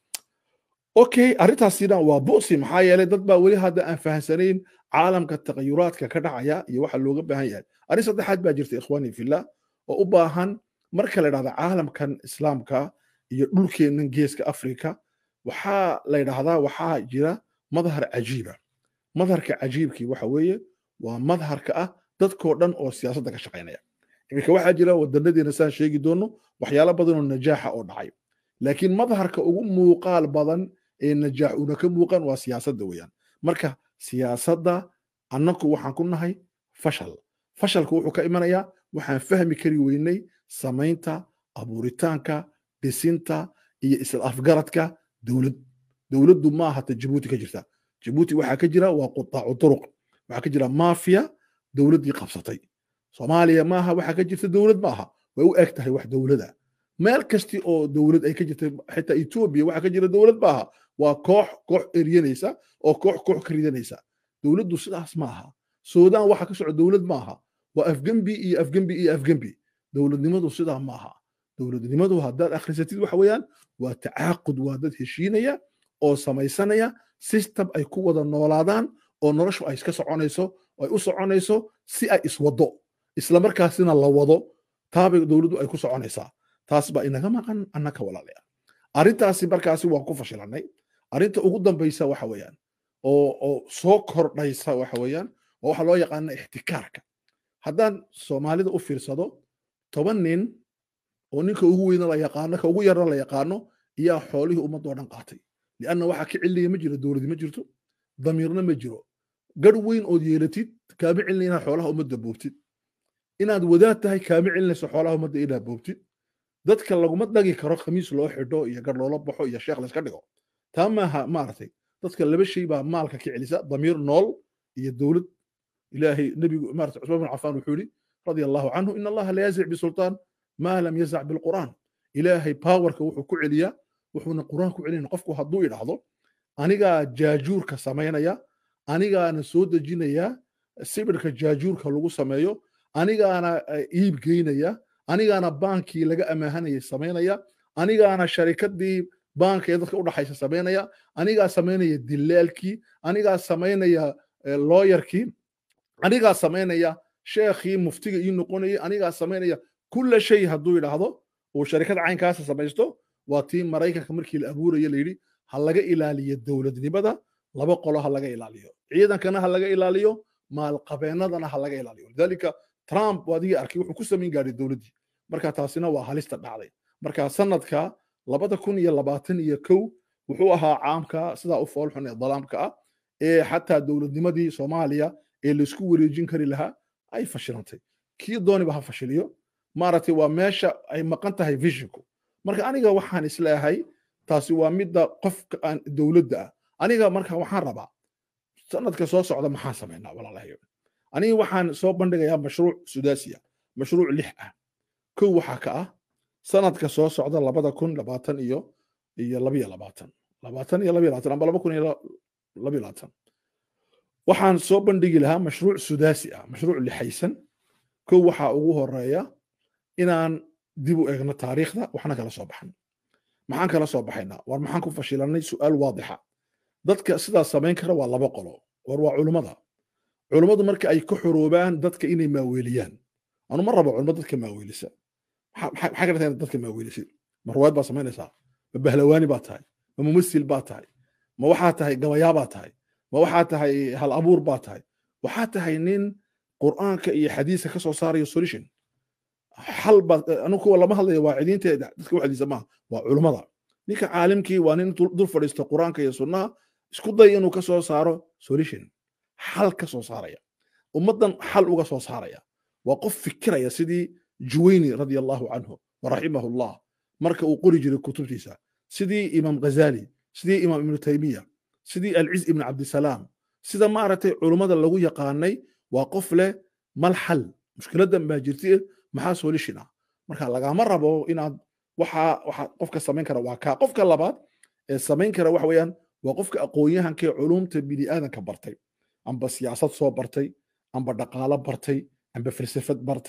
okay arrintaasina waa bu'si maxaa yeelay dad baa weli hadda aan fahamsanayn caalamka taqayuraadka ka dhacaya iyo waxa looga baahan yahay arrin saddexaad baa jirta ikhwaani fillah oo u baahan marka la yidhahda caalamkan islaamka iyo dhulkeennan geeska afrika waxaa la yidhahdaa waxaa jira madhar cajiiba madharka cajiibkii waxa weeye waa madharka ah dadkoo dhan oo siyaasadda ka shaqaynaya iminka waxaa jira wadanadeena saan sheegi doono waxyaalo badanoo najaaxa oo dhacay laakiin madharka ugu muuqaal badan ee najaax una ka muuqan waa siyaasadda weeyaan marka siyaasadda annaku waxaan ku nahay fashal fashalku wuxuu ka imanayaa waxaan fahmi kari weynay samaynta abuuritaanka dhisinta iyo isla afgaradka dowlad dowladdu ma aha ta jabuuti ka jirta jabuuti waxaa ka jira waa qutaacu turuq waxaa ka jira maafiya dowladdii qabsatay soomaaliya maaha waxaa ka jirta dowlad maaha way u eg tahay wax dowlada meel kasti oo dowlad ay ka jirta xitaa etoobiya waxaa ka jira dowlad maaha waa koox koox eryanaysa oo koox koox ka ridanaysa dowladdu sidaas maaha suudaan waxa ka soco dowlad maaha waa afgembi iyo afgembi iyo afgembi dowladnimadu sidaa maaha dowladnimadu haddaad akhrisatid waxa weeyaan waa tacaaqud waa dad heshiinaya oo samaysanaya system ay ku wada noolaadaan oo noloshu ay iska soconayso ay u soconayso si ay iswado islamarkaasina la wado taabay dowladdu ay ku soconaysaa taas baa inaga maqan annaka walaalayaal arrintaasi markaasi waan ku fashilanay arrinta ugu dambaysa waxa weeyaan oo oo soo kordhaysa waxa weeyaan oo waxa loo yaqaana ixtikaarka haddaan soomaalida u fiirsado toban nin oo ninka ugu weyna la yaqaano ka ugu yarna la yaqaano iyaa xoolihii ummadoo dhan qaatay lianna waxaa ka celiya ma jiro dowladi ma jirto damiirna ma jiro garh weyn ood yeelatid kaama celina inaad xoolaha ummadda boobtid inaad wadaad tahay kaama celinayso xoolaha ummadda inaad boobtid dadka laguma dhagi karo khamiis loo xidho iyo gar loola baxo iyo sheekh layska dhigo taa maaha maaragtay dadka laba shay baa maalka ka celisa damiir nool iyo dowlad ilaahay nebigu maarata cusmaan bin cafaan wuxuu yidhi radia allahu canhu in allaha la yazic bisultaan maa lam yazac bilqur'aan ilaahay powerka wuxuu ku celiyaa wuxuuna qur'aan ku celinaya qofku hadduu idhaahdo anigaa jaajuurka samaynaya anigaana soo dejinaya sibirka jaajuurka lagu sameeyo anigaana iib geynaya anigaana baankii laga amaahanayay samaynaya anigaana sharikadii baanka ee dadka u dhaxaysa samaynaya anigaa samaynaya dilaalkii anigaa samaynaya looyarkii anigaa samaynaya sheekhii muftiga ii noqonayay anigaa samaynaya kulla shay hadduu yidhaahdo uu sharikad caynkaasa samaysto waa tii maraykanka markii la abuuraya layidhi ha laga ilaaliyo dowladnimada laba qolo ha laga ilaaliyo ciidankana ha laga ilaaliyo maalqabeennadana ha laga ilaaliyo lidaalika trump adigii arkay wuxuu ku samayn gaadhay dowladdii marka taasina waa halista dhacday marka sanadka labada kun iyo labaatan iyo kow wuxuu ahaa caamka sidaa u foolxun ee dalaamka ah ee xataa dowladnimadii soomaaliya ee laisku wareejin kari lahaa ay fashilantay kii dooniba ha fashiliyo maaragtay waa meesha ay maqan tahay vishinku marka aniga waxaan isleeyahay taasi waa midda qofka aan dowladda ah aniga marka waxaan rabaa sanadka soo socda maxaan samaynaa walaalahayo aniga waxaan soo bandhigayaa mashruuc sudaasiya mashruuc lix ah kow waxaa ka ah sanadka soo socda labada kun labaatan iyo iyo labiyo labaatan labaatan iyo labiyo labaatan amba laba kun iyo labiyo labaatan waxaan soo bandhigi lahaa mashruuc sudaasi ah mashruuc lixaysan kow waxaa ugu horeeya inaan dib u eegno taariikhda waxna kala soo baxan maxaan kala soo baxaynaa war maxaan ku fashilanay su'aal waadixa dadka sidaas samayn kara waa laba qolo war waa culummada culummadu marka ay ka xoroobaan dadka inay maaweeliyaan anu ma rabo culummo dadka maaweelisa maxaa ka dhata dadka maaweelisid ma ruwaayad baa samaynaysaa ma bahlawaani baa tahay ma mumasil baa tahay ma waxaa tahay gabayaa baa tahay ma waxaa tahay hal abuur baa tahay waxaa tahay nin qur'aanka iyo xadiiska ka soo saarayo solution xal baa anu kuwa lama hadlayo waacidiinta dadka waxdiisa maaha waa culummada ninka caalimkii waa nin dul fadhiista qur'aanka iyo sunnaha isku day inuu ka soo saaro solution xal ka soo saaraya ummaddan xal uga soo saaraya waa qof fikiraya sidii juwayni radia allahu canhu waraximahu llah marka uu qori jiray kutubtiisa sidii imaam ghazali sidii imaam ibnu taymiya sidii alciz ibn cabdisalaam sida maaragtay culummada lagu yaqaanay waa qof leh mal xal mushkiladdan baa jirti maxaa solution ah marka lagama rabo inaad waxa waxa qofka samayn kara waa kaa qofka labaad ee samayn kara waxa weeyaan waa qofka aqoon-yahanka ee culumta bini aadanka bartay amba siyaasad soo bartay amba dhaqaalo bartay amba falsafad bartay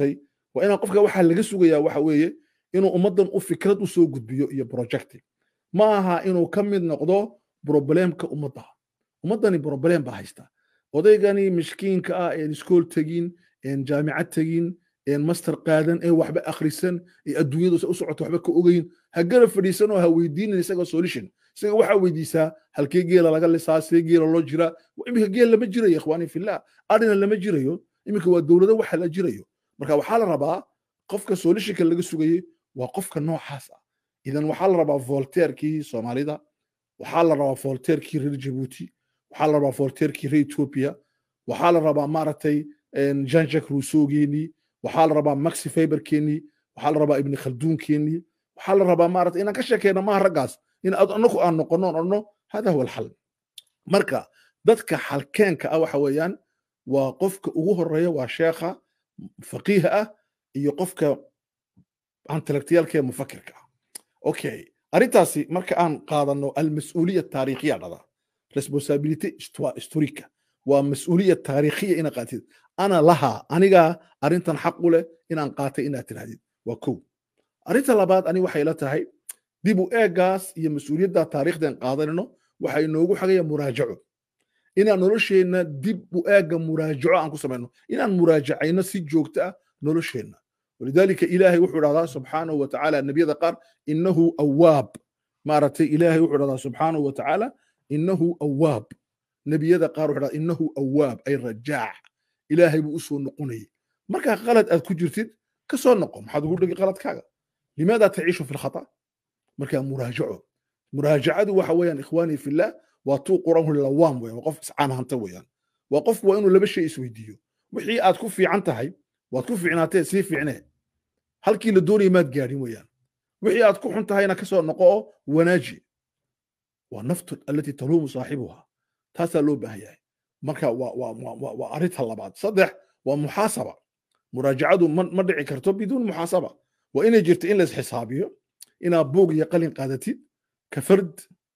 waa inaan qofka waxaa laga sugayaa waxa weeye inuu ummaddan u fikrad u soo gudbiyo iyo projecti ma aha inuu ka mid noqdo problemka ummadda ummaddani problem baa haysta odaygani miskiinka ah een iskool tegin een jaamicad tegin een master qaadan ee waxba akhrisan ee adduunyadu u socoto waxba ka ogeyn ha gara fadhiisan oo ha weydiinin isaga solution isaga waxaa weydiisaa halkee geela laga lisaa see geela loo jiraa iminka geel lama jirayo ikhwaani fillah arina lama jirayo iminka waa dowlado waxa la jirayo marka waxaa la rabaa qofka solutionka laga sugayey waa qofka noocaas ah idan waxaa la rabaa voltairkii soomaalida waxaa la rabaa voltairkii reer jabuuti waxaa la rabaa voltairkii reer ethiopia waxaa la rabaa maaragtay jean jacques rousseaugeennii waxaa la rabaa maxi fiberkeennii waxaa la rabaa ibni khalduunkeenii waxaa la rabaa maarata inaan ka sheekeyno maaha raggaas in anaku aan noqono on odhno hada huwa alxal marka dadka xalkeenka ah waxa weeyaan waa qofka ugu horeeya waa sheekha faqiiha ah iyo qofka intellectualka ee mufakirka ah okay arrintaasi marka aan qaadano almas-uuliya taariikhiya dhada responsability historica waa mas-uuliya taariikhiya ina qaatid ana laha anigaa arrintan xaq u leh inaan qaatay inaad tirahdid waa kow arrinta labaad ani waxay la tahay dib u eegaas iyo mas-uuliyadda taariikhdan qaadanayno waxay noogu xagaya muraajaco inaan nolosheenna dib u eega muraajaco aan ku samayno inaan muraajacayno si joogto ah nolosheenna walidaalika ilaahay wuxuu dhahdaa subxaanahu wa tacaala nebiyada qaar innahu awaab maaragtay ilaahay wuxuu dhahdaa subxaanahu wa tacaala innahu awaab nebiyada qaar wuxuu dhahdaa innahu awaab ay rajaac ilaahay buu u soo noqonayay markaa qalad aad ku jirtid ka soo noqo maxaad ugu dhegi qaladkaaga limaada taciishu fi lkhata markaa muraajaco muraajacadu waxa weeyaan ikhwaanii fillah waa tuu quranhu lawaam weyan waa qof iscaan hanta weeyaan waa qofku waa inuu laba shay isweydiiyo wixii aad ku fiican tahay waad ku fiicnaatee sii fiicnee halkii la doonaya maad gaadhin weeyaan wixii aad ku xun tahayna ka soo noqo oo wanaaji waa naftu allatii taluumu saaxibuha taasaa loo baahan yahay marka waa arrinta labaad saddex waa muxaasaba muraajacadu ma dhici karto biduun muxaasaba waa inay jirto in lays xisaabiyo inaad buug iyo qalin qaadatid ka fard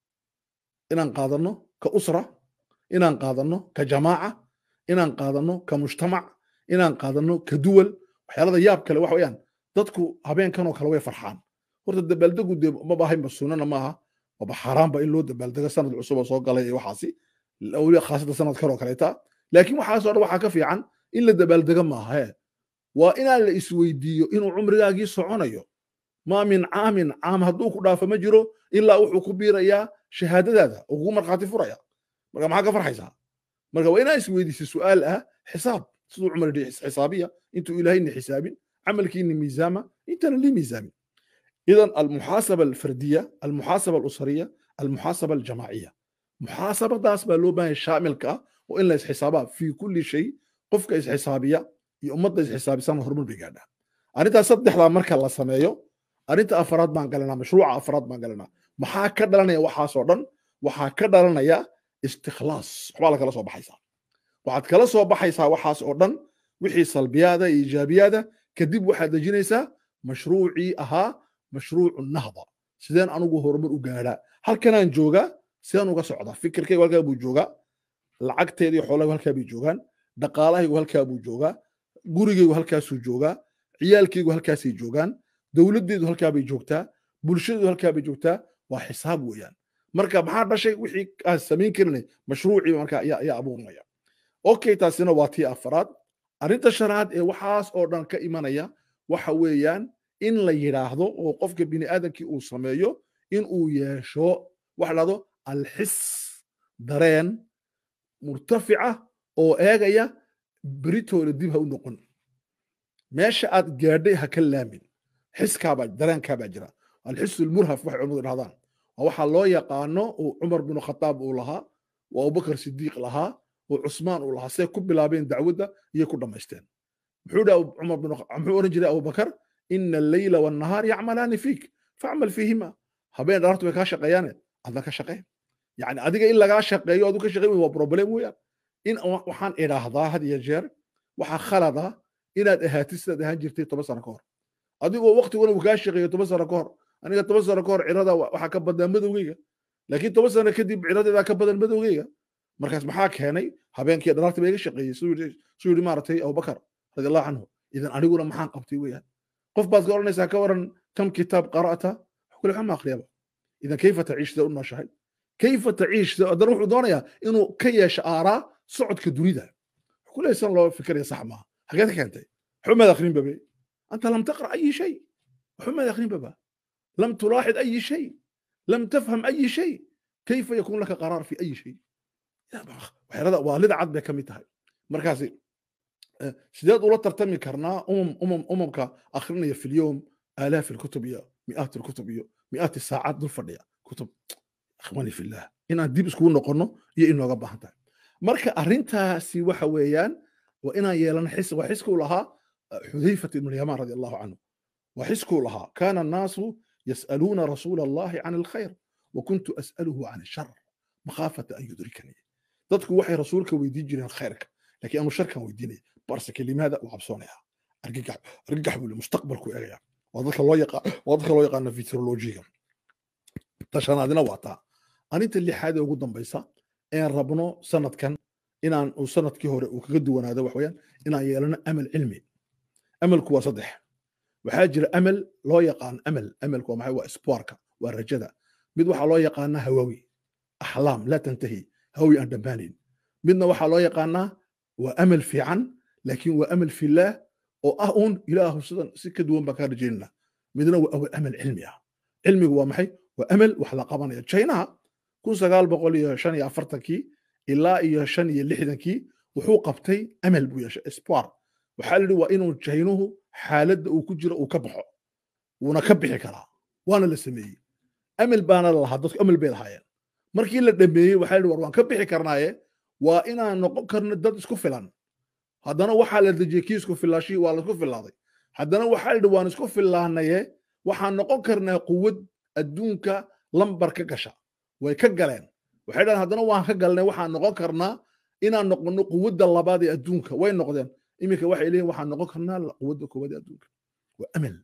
inaan qaadanno ka usra inaan qaadanno ka jamaaca inaan qaadanno ka mujtamac inaan qaadanno ka duwal waxyaalada yaab kale waxa weeyaan dadku habeenkanoo kale way farxaan horta dabaaldegu dee maba ahaynba sunnana maaha waba xaaraanba in loo dabaaldego sanad cusuba soo galay iyo waxaasi weliba khaasada sanadkan oo kaleeta laakiin waxaasoo dhan waxaa ka fiican in la dabaaldego maaha he waa inaan la isweydiiyo inuu cumrigaagii soconayo maa min caamin caam hadduu ku dhaafo ma jiro ilaa wuxuu ku biirayaa shahaadadaada oo kugu markhaati furaya marka maxaa ka farxaysaa marka waa inaa isweydiisa su'aal ah xisaab siduu cumar yidhi xisaabiya intuu ilaahayni xisaabin camalkiini miisaama intana lii miisaamin idan almuxaasaba alfardiya almuxaasaba alusariya almuxaasaba aljamaaciya muxaasabadaas baa loo baahanya shaamilka ah oo in la isxisaabaa fii kulli shay qofka isxisaabiya iyo ummadda isxisaabisana horumar bay gaadhaa arrintaas saddexdaa marka la sameeyo arrinta afaraad baan galanaa mashruuca afaraad baan galanaa maxaa ka dhalanaya waxaasoo dhan waxaa ka dhalanaya istikhlaas waxbaa la kala soo baxaysaa waxaad kala soo baxaysaa waxaas oo dhan wixii salbiyaada iyo iijaabiyaada kadib waxaad dejinaysaa mashruucii ahaa mashruucu nahda sideen anugu horumar u gaadhaa halkanaan joogaa sideen uga socdaa fikirkaygu halkaa buu joogaa lacagteedii xoolahaygu halkaa bay joogaan dhaqaalahaygu halkaa buu joogaa gurigaygu halkaasuu joogaa ciyaalkaygu halkaasay joogaan dowladdeedu halkaa bay joogtaa bulshadeedu halkaa bay joogtaa waa xisaab weeyaan marka maxaa dhashay wixii aan samayn karinay mashruucii marka ayaa abuurnaya okay taasina waa tii afaraad arrinta shanaad ee waxaas oo dhan ka imanaya waxa weeyaan in la yidhaahdo oo qofka bini aadamkii uu sameeyo in uu yeesho waxa dhahdo alxis dareen murtafica oo eegaya beritooda dib ha u noqon meesha aad gaadhay ha ka laamin xiskaabaa dareenkaabaa jira alxisu lmurhaf waxay culimadu dhahdaan waa waxaa loo yaqaano uu cumar binu khataab uu lahaa oo abubakar sidiiq lahaa oo cusmaan uu lahaa see ku bilaabeen dacwadda iyo ku dhammaysteen muxuu dha cumar bin muxuu oran jiray abubakar ina alleyla wannahaar yacmalaani fiik facmal fiihima habeen dhaartu way kaa shaqeeyaane adna ka shaqee yani adiga in lagaa shaqeeyo adu ka shaqey waa problem weeyaan in waxaan idhaahdaa had iyo jeer waxaa khalada inaad ahaatid sidaad ahaan jirtay toban sano ka hor adigoo waktiguna uu kaa shaqeeyo toban sano ka hor aniga toban sano ka hor cirada waxaa ka badnaa madowgeyga laakiin toban sano kadib ciradeedaa ka badan madowgeyga markaas maxaa keenay habeenkii dhalaarta ba iga shaqeeyey suu yidhi maaragtay abubakar radi allahu canhu idan aniguna maxaan qabtay weeyaan qof baad ka odhanaysaa ka waran kam kitaab qara'ta kule waxaa ma akhriyaba idan kayfa taciish sida u nooshahay kayfa taciish haddana wuxuu doonayaa inuu ka yeesho aaraa socodka dunida kule san loo fikiraya sax maaha xageed ka keentay waxba maad akhrin babe anta lam taqra ayi shay waxba maad akhrin baba lam tulaaxid ayi shay lam tafham ayi shay kayfa yakun laka qaraar fi ayi shay waxyaalada waalida cad bay ka mid tahay markaasi sideed ula tartami karnaa umam umam umamka akhrinaya fi lyowm آلاف الكتب يا مئات الكتب يا مئات الساعات دول فديا كتب اخواني في الله inaan dib iskugu noqono iyo inooga baahan tahay marka arrintaasi waxa weeyaan waa inaan yeelano xis waa xiskuu lahaa xudayfat ibn yamaan radi allahu canhu waa xiskuu lahaa kaana annaasu yas'aluuna rasuula allahi can alkhayr wa kuntu as'aluhu can ashar makhaafata an yudrikanii dadku waxay rasuulka weydiin jireen khayrka laakiin anu sharkan weydiinaya barse kelimaada u cabsoonaya argagax argagax buu mustaqbalku eegaya waa dadka loo yaqaan waa dadka loo yaqaano futurologiga tashanaadina waa taa arinta lixaad ee ugu dambaysa een rabno sanadkan inaan uu sanadkii hore uu kaga duwanaado wax weeyaan inaan yeelano amal cilmi amalku waa saddex waxaa jira amal loo yaqaan amal amalku waa maxay waa isboorka waa rajada mid waxaa loo yaqaanaa hawawi axlaam laa tantahi hawawi aan dhammaanayn midna waxaa loo yaqaanaa waa amal fiican laakiin waa amal fillaah oo ah uun ilaahu sidan si ka duwan baan kaa rajaynana midna waa awal amal cilmi ah cilmigu waa maxay waa amal wax la qabanaya chinaha kun sagaal boqol iyo shan iyo afartankii ilaa iyo shan iyo lixdankii wuxuu qabtay amal buu yeeshay espoir waxaa la yidhi waa inuu jaynuhu xaaladda uu ku jiro uu ka baxo wuuna ka bixi karaa waana la sameeyey amal baana la lahaa dadku amal bay lahaayeen markii la dhameeyey waxaa la yidhi war waan ka bixi karnaaye waa inaan noqon karno dad isku filan haddana waxaa la dejiyey kii isku filaashii waa laisku filaaday haddana waxaa la yidhi waan isku filaanaye waxaan noqon karnaa quwad adduunka lambar ka gasha way ka galeen waxay dhahan haddana waan ka galnay waxaan noqon karnaa inaan noqono quwadda labaad ee adduunka way noqdeen iminka waxay leeyihin waxaan noqon karnaa quwadda koowaad ee adduunka waa amal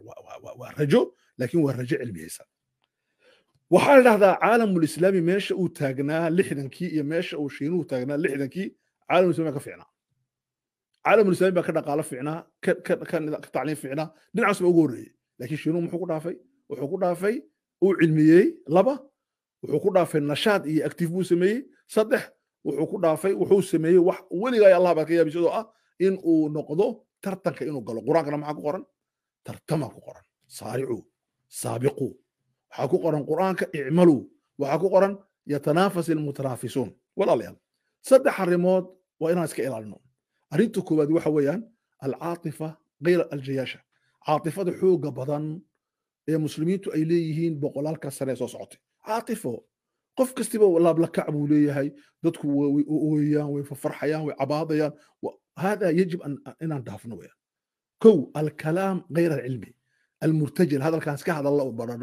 waa rajo laakiin waa rajo cilmiyeysan waxaa la dhahdaa caalamulislaami meesha uu taagnaa lixdankii iyo meesha uu shiinuhu taagnaa lixdankii caalamulislami baa ka fiicnaa caalamulislaami baa ka dhaqaalo fiicnaa ka tacliim fiicnaa dhinacaas baa ugu horreeyey laakiin shiinuhu muxuu ku dhaafay wuxuu ku dhaafay uu cilmiyey laba wuxuu ku dhaafay nashaad iyo actiif buu sameeyey saddex wuxuu ku dhaafay wuxuu sameeyey wax weligaa allah baa ka yaabis oo ah in uu noqdo tartanka inuu galo qur-aankana maxaa ku qoran tartama ku qoran saaricuu saabiquu waxaa ku qoran qur-aanka icmaluu waxaa ku qoran yatanaafas ilmutanaafisuun walaalayaal saddex arrimood waa inaan iska ilaalino arrinta koowaad waxa weeyaan alcaatifa gayra aljayaasha caatifada xooga badan ee muslimiintu ay leeyihiin boqolaalka sane ee soo socotay caatifo qof kastiba laablakac buu leeyahay dadku way ooyaan way fafarxayaan way cabaadayaan hada yajib inaan dhaafno weyaan kow alkalaam gayra alcilmi almurtajil hadalkaan iska hadalla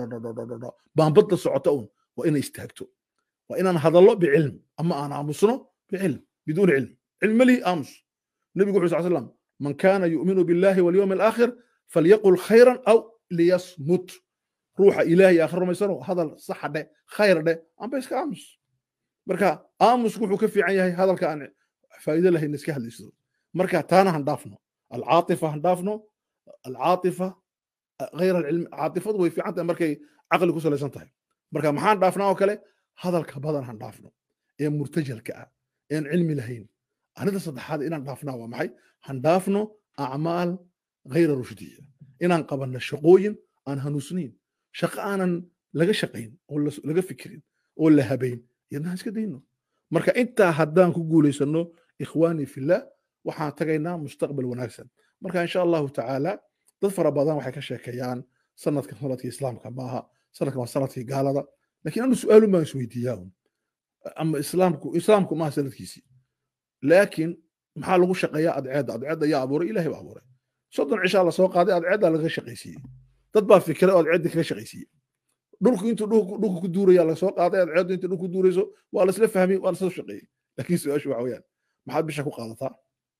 baanbadda socota un waa inay istaagto waa inaan hadallo bicilm ama aan aamusno bicilm biduuni cilm cilm lihi aamus nabigu wuxuu sal slam man kana yu'minu billahi walyawmi alaakhir falyaqul khayran aw liyasmut ruuxa ilaahay aakhir rumaysano hadal saxa dhe khayr dhe amba iska aamus marka aamusku wuxuu ka fiican yahay hadalka aan faa'iido lahayn iska hadlayso marka taana han dhaafno alcaatifa han dhaafno alcaatifa غير العلم عاطفته way fiican tahay markay caqli ku salaysan tahay marka maxaan dhaafnaa oo kale hadalka badan han dhaafno ee murtajalka ah een cilmi lahayn arrinta saddexaad inaan dhaafnaa waa maxay han dhaafno acmaal غayra rushdiya inaan qabanno shaqooyin aan hanuusnayn shaqo aanan laga shaqayn oo laga fikirin oo la habayn iyadna iska dayno marka intaa haddaan ku guulaysano ikhwaani fillah waxaan tagaynaa mustaqbal wanaagsan marka insha allahu tacaala dad fara badan waxay ka sheekeeyaan sanadkan sanadkii islaamka maaha sanadkan waa sanadkii gaalada lakiin anu su-aalun baan isweydiiyaa un ama islaamku islaamku maaha sanadkiisii laakiin maxaa lagu shaqeeyaa adceedda adceedda yaa abuuray ilahay baa abuuray soddon cishaa lasoo qaaday adceedda laga shaqaysiiyey dad baa fikiray oo adceedda kaga shaqaysiiyey dhulku intuu dhulku ku duuraya lasoo qaaday adceeddu inta dhulku duurayso waa laisla fahmay waa lasla shaqeeyey laakiin su-aashu waxa weeyaan maxaad bisha ku qaadataa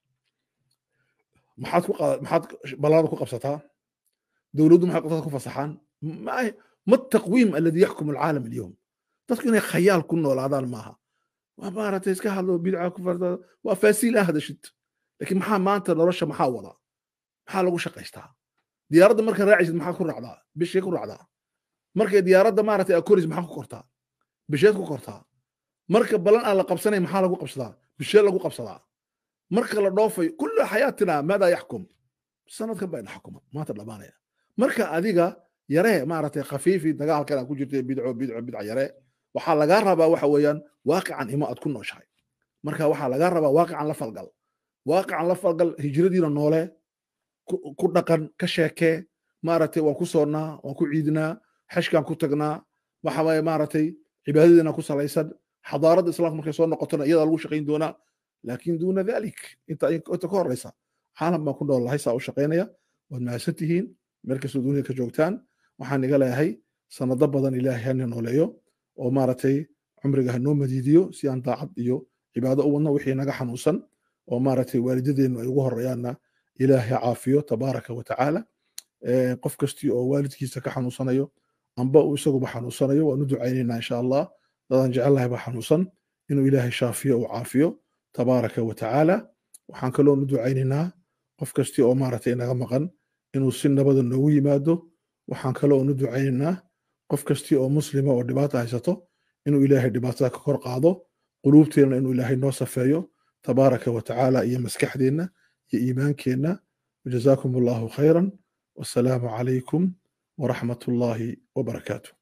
maxaad ku maxaad ballada ku qabsataa dowladdu maxay qabsataa ku fasaxaan ma taqwiim aladi yaxkum alcaalam alyowm dadku inay khayaal ku noolaadaan maaha waa maaragtay iska hadlo bidca ku farda waa faasiil ah hadashid laakiin maxaa maanta nolosha maxaa wadaa maxaa lagu shaqaystaa diyaaradda marka raacaysid maxaa ku raacdaa bishee ku raacdaa markay diyaaradda maaragtay aa koris maxaa ku kortaa bisheed ku kortaa marka balan aan la qabsanay maxaa lagu qabsadaa bishee lagu qabsadaa marka la dhoofay kulla xayaatina maadaa yaxkum sanadkan baa ina xukuma maanta dhammaanaya marka adiga yaree maaragtay khafiifi dagaalkan aad ku jirtay bidco bidco bidca yaree waxaa lagaa rabaa waxa weeyaan waaqican imo aad ku nooshahay marka waxaa lagaa rabaa waaqican la falgal waaqican la falgal hijradiina noole ku dhaqan ka sheekee maaragtay waan ku soonnaa waan ku ciidnaa xashkaan ku tagnaa waxa waaye maaragtay cibaadadiina ku salaysan xadaaradda islaamka markay soo noqotona iyadaa lagu shaqayn doonaa laakin duuna dalik inta inta ka horeysa caalam baan ku nool lahay saa u shaqaynaya waad mahadsan tihiin meel kastoo dunida ka joogtaan waxaan iga leeyahay sanado badan ilaahay hana nooleeyo oo maaragtay cumriga hanoo madiidiyo si aan daacad iyo cibaado u wadno wixii naga xanuunsan oo maaragtay waalidadeennu ay ugu horeeyaanna ilaahay caafiyo tabaaraka wa tacaala qof kastii oo waalidkiisa ka xanuunsanayo amba uu isaguba xanuunsanayo waanu ducaynaynaa insha allah dadaan jecelnahay baa xanuunsan inuu ilaahay shaafiyo uu caafiyo tabaaraka wa tacaala waxaan kaloonu ducaynaynaa qof kastii oo maaragtay inaga maqan inuu si nabada noogu yimaado waxaan kaloonu ducaynaynaa qof kastii oo muslima oo dhibaata haysato inuu ilaahay dhibaatada ka kor qaado quluubteenna inuu ilaahay noo safeeyo tabaaraka wa tacaala iyo maskaxdeenna iyo iimaankeenna wajazaakum allahu khayran wasalaamu calaykum waraxmat ullaahi wabarakaatu